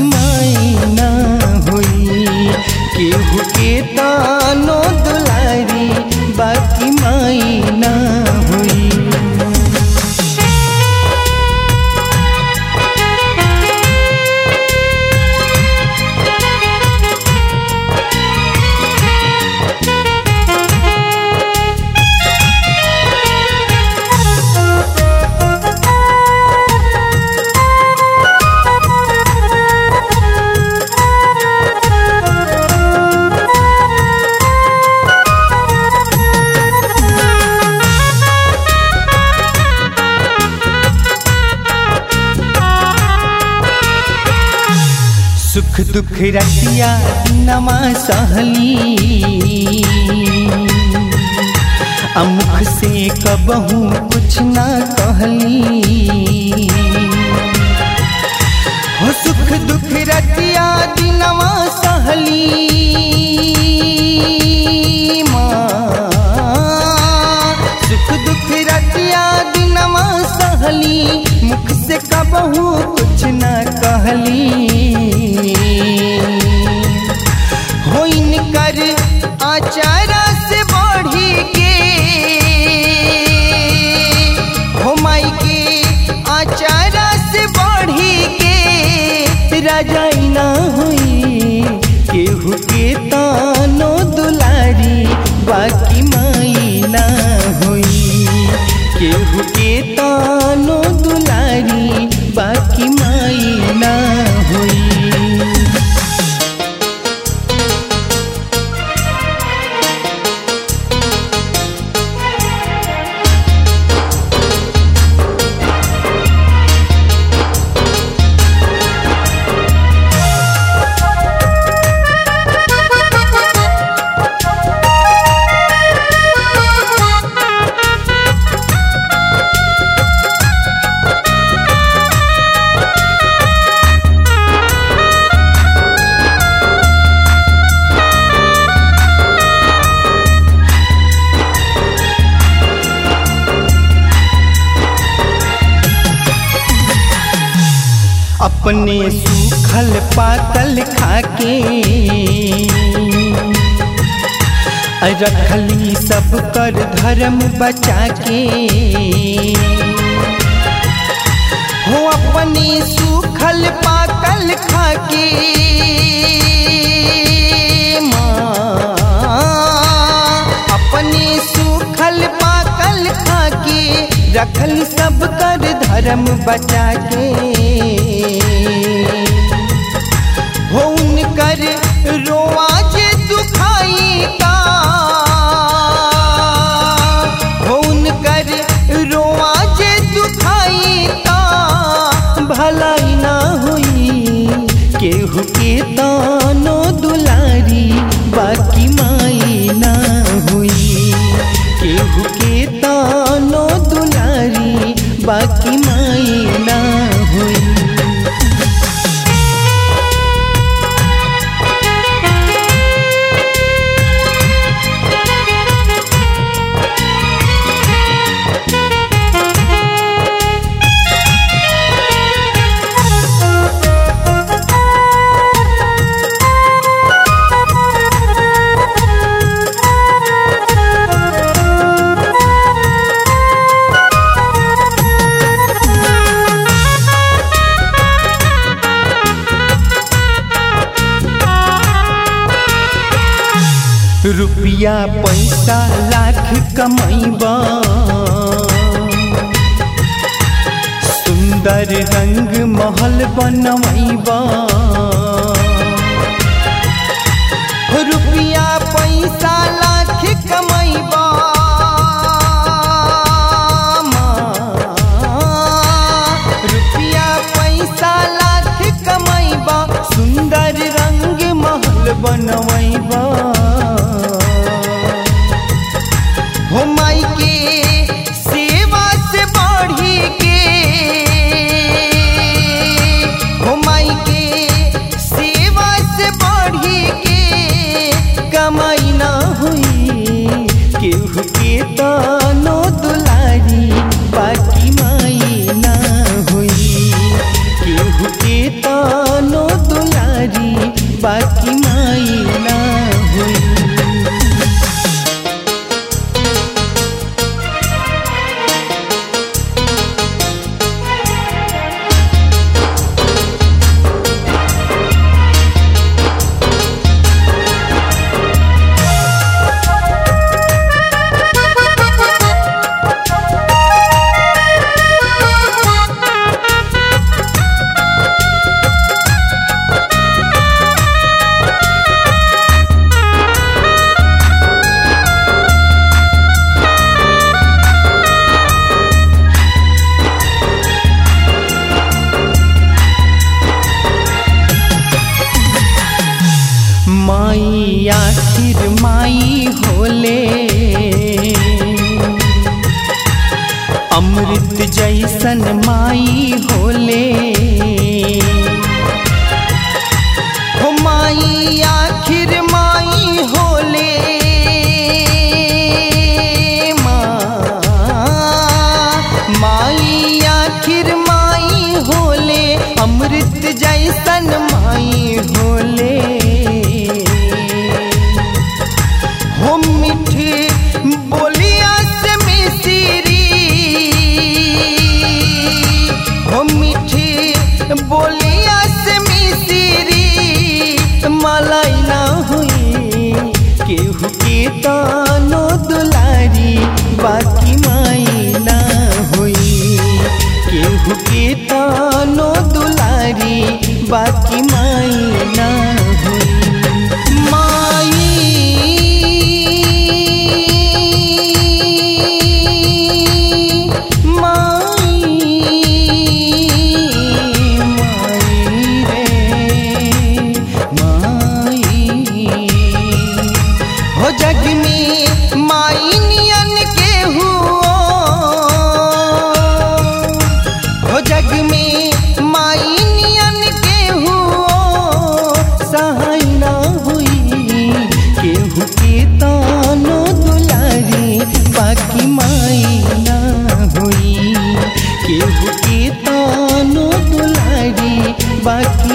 माई ना होई केहू के तानो दुलारी बाकी माई ना होई सुख दुख रतिया नमा सहली अमुख से कबहू कुछ ना कहली हो सुख दुख रतिया दिनवा सहली माँ सुख दुख रतिया दिनवा सहली मुख से कबहू कुछ न कहली हो इनकर आचारा से बढ़ी के हो माई के आचारा से बढ़ी के राजाई ना हुई केहू के तानो दुलारी बाकी माई ना हुई केहू के तानो दुलारी बाकी माई ना हुई अपने सूखल पातल खाके रखली सब कर धर्म बचा के हो अपने सूखल पाकल खाके माँ अपने सूखल पाकल खाके रखल सब कर धर्म बचा के हो उनकर रोआज दुखाई का हो उनकर रोआज दुखाई का भलाई ना हुई केहू के तानो दुलारी बाकी माई ना हुई केहू के तानो दुलारी बाकी माई ना हुई रुपया पैसा लाख कमैबा सुंदर रंग महल बनवैबा रुपया पैसा लाख कमैबा रुपया पैसा लाख कमैबा सुंदर रंग महल बनवैबा हो माई के सेवा से बढ़ी के हो माई के सेवा से बढ़ी के कमाई ना हुई केहू के तानो दुलारी बाकी माई ना हुई केहू के तानो दुलारी माई आखिर माई होले अमृत जैसन माई होले हो माई आखिर माई होले माँ माई आखिर माई होले अमृत जैसन माई होले हो मीठे बोलिया से मिसरी हो मीठे बोलिया से मिसरी मलाई ना हुई केहू के तानो दुलारी बाकी माई ना हुई केहू के तानो दुलारी बाकी माई ना हुई माई माई माई रे माई हो जग में माई नियन के हुओ हो जग में माई नियन के हुओ सहाय ना हुई केहू के तानो दुलारी बाकी माई ना हुई केहू के तानो दुलारी बाकी